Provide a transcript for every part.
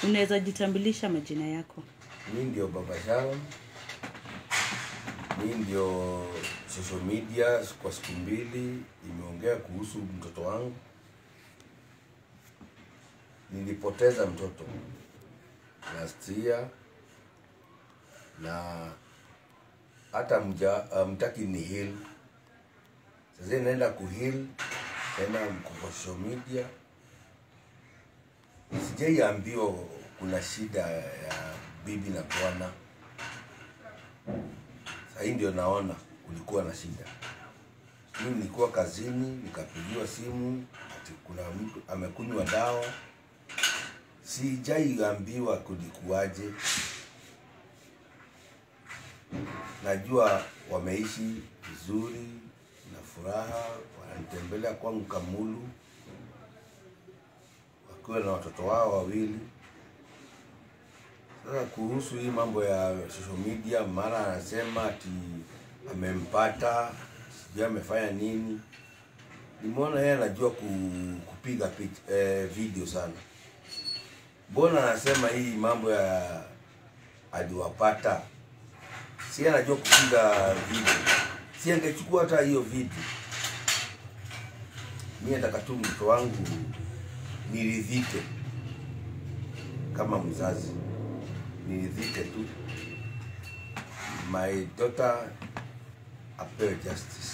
unaweza jitambulisha majina yako mi ndio baba Sharon, mi ndio social media kwa siku mbili imeongea kuhusu mtoto wangu. Nilipoteza mtoto last year na hata mja, mtaki ni heal. Sasa naenda kuheal tena kwa social media, sijaiambiwa kuna shida ya bibi na bwana. Sasa hii ndio naona kulikuwa na shida. Mimi nilikuwa kazini, nikapigiwa simu ati kuna mtu amekunywa dawa. Sijaiambiwa kulikuwaje. Najua wameishi vizuri na furaha, wananitembelea kwangu Kamulu wakiwa na watoto wao wawili. Sasa kuhusu hii mambo ya social media, mara anasema ati amempata, sijui amefanya nini. Nimeona yeye anajua ku, kupiga picha, eh, video sana. Mbona anasema hii mambo ya aliwapata? Si yeye anajua kupiga video, si angechukua hata hiyo video. Mimi nataka tu mtoto wangu niridhike kama mzazi niridhike tu, my daughter apewe justice.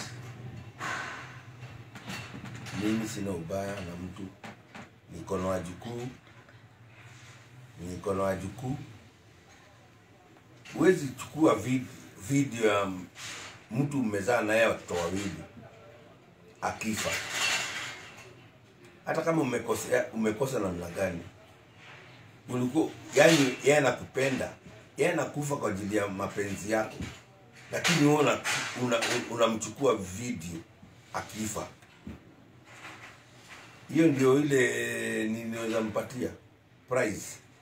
Mimi sina ubaya na mtu, niko na wajukuu, niko na wajukuu. Huwezi chukua vid, video ya mtu mmezaa naye watoto wawili akifa, hata kama umekosea umekosa namna gani ulikuwa yani, yeye anakupenda, yeye anakufa kwa ajili ya mapenzi yako, lakini wewe una, una, unamchukua video akifa. Hiyo ndio ile ninaweza mpatia prize.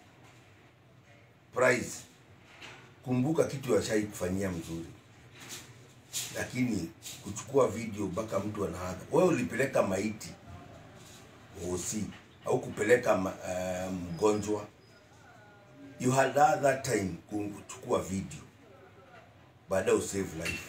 Prize, kumbuka kitu ashai kufanyia mzuri, lakini kuchukua video mpaka mtu anaaga. Wewe ulipeleka maiti hosi au kupeleka uh, mgonjwa you had that, that time kuchukua video baadaye usave life.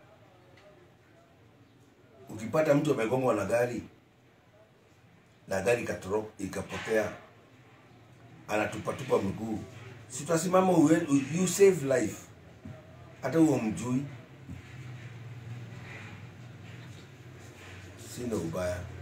Ukipata mtu amegongwa na gari na gari ikatoro ikapotea, anatupatupa mguu, si utasimama you save life, hata huo mjui. Sina ubaya.